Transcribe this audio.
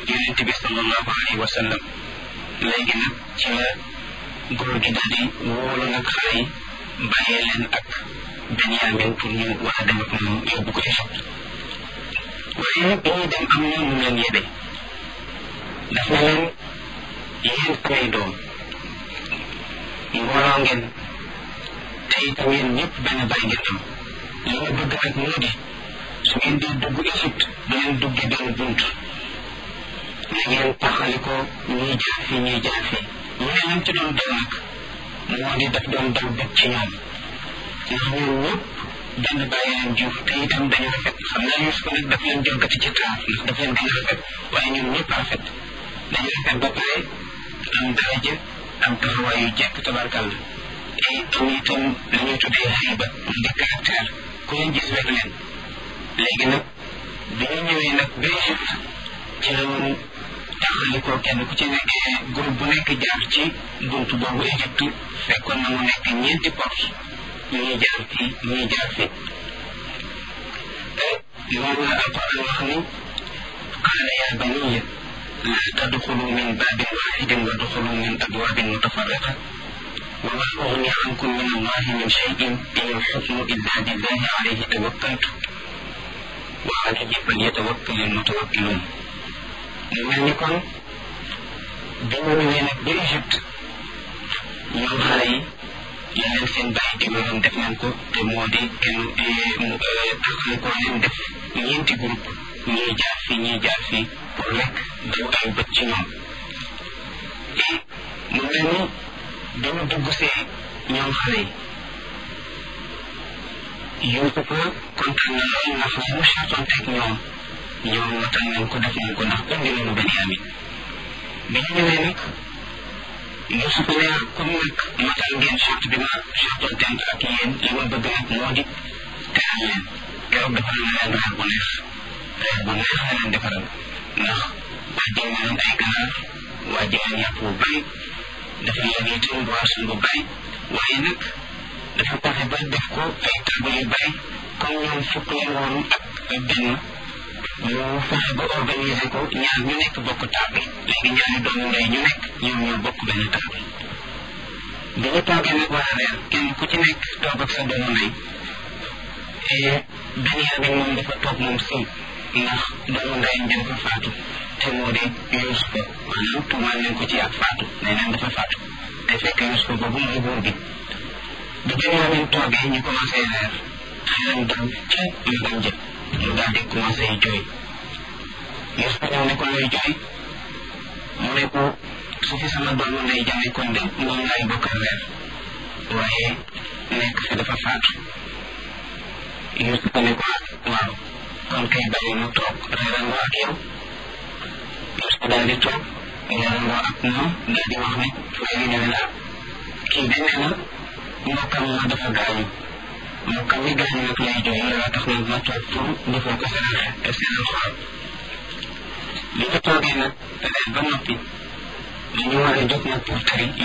yonent bi sallallahu alayhi wa sallam léegi nag ci la góor gi daal di wóolu nag xale yi bàyyee leen ak Benyamin pour ñu war a dem ak moom yóbbu ko Égypte waaye nag bi ñuy dem am na mu leen yebe daf na leen yéen samay doom mbooloo ngeen te itam yéen ñëpp benn bàyyi ngeen am li ma bëgg nag moo di su ngeen di dugg Égypte du ngeen dugge benn bunt na ngeen taxali ko ñuy jaar fii ñuy jaar fii mu ne lam ci doon daw nag moo di daf doon daw bëgg ci ñoom ndax ñoom ñëpp benn bàyyi leen jur te itam dañu rafet xam naa Yuusuf nag daf leen jogati ci taar ndax daf leen gën a rafet waaye ñoom ñëpp rafet dañu rafet ba pare am daraja am taxawaay yu jekk tabarkàlla te am itam la ñuy tuddee xayba mu di caractère ku leen gis rek leen léegi nag bi ñu ñëwee nag ba Égypte ci la woon taxali ko kenn ku ci nekk groupe bu nekk jaar ci buntu boobu Égypte fekkoon na mu nekk ñeenti porte ñuy jaar fii ñuy jaar fii moom la alquran wax ni qaala yaa baniya laa tadxulu min baabin waaxidin wa duxulu min abwaabin mutafarriqa wa ma ugni ankum min allahi min cheyin in alxukmu illa lillahi alayhi tawakkaltu wa alayhi falyatawakkal almutawakkiluun mu mel ni kon bi ñu ñëwee nag ba Égypte ñoom xale yi la leen seen bàyyi digaloon def nañ ko te moo di kenn taxale ko leen def ñeenti groupe ñii jaar fii ñii jaar fii pour rek daw ay bët ci ñoom et mu mel ni dañu dugg see ñoom xale yi Yuusufa kontaan na lool ndax li mu chartonteeg ñoom ñoom matal nañ ko def nañ ko ndax indi nañu Benyamin bi ñu ñëwee nag Yuusufa ne comme nag matal ngeen charte bi ma chartonteeg ak yéen li ma bëgg nag moo di teral leen keroog defal na leen reer bu neex reer bu neex la leen defaral ndax wàjjal na leen ay ganaar wàjjal leen yàpp bu bari dafa leen itam boisson bu bari waaye nag dafa fexe ba def ko ay table yu bari comme ñoom fukk leen woon ak benn mu fexe ba organiser ko ñaar ñu nekk bokk table léegi ñaari doomu ndey ñu nekk ñoom ñoo bokk benn table bi ñu toogee nag war a reer kenn ku ci nekk toog ak sa doomu ndey Benyamin moom dafa toog moom si ndax doomu ndeyam jëm fa faatu te moo di Yuusufa maanaam tuumaal nañ ko ci ak faatu nee nañ dafa faatu te fekk Yuusufa boobu mooy buur bi bi Benyamin toogee ñu commencé reer xelam dal ca magam jëm mu daal di commencé jooy Yuusufa ñëw ne ko looy jooy mu ne ko su fi sama doomu ndey jamee kon de moom laay bokkal reer waaye nekk fi dafa faatu Yuusufa ne ko waaw kon kay bàyyi mu toog reerandoo ak yow Yuusufa daal di toog reerandoo ak moom daal di wax ne frère yi ne la kii de nee na mbokkam ma dafa gaañu mbokkam mi gaañu nag lay jooy loolu tax nag ma toog pour defal ko seen seen xool li ñu toogee nag reer ba noppi dañu war a jóg nag pour tari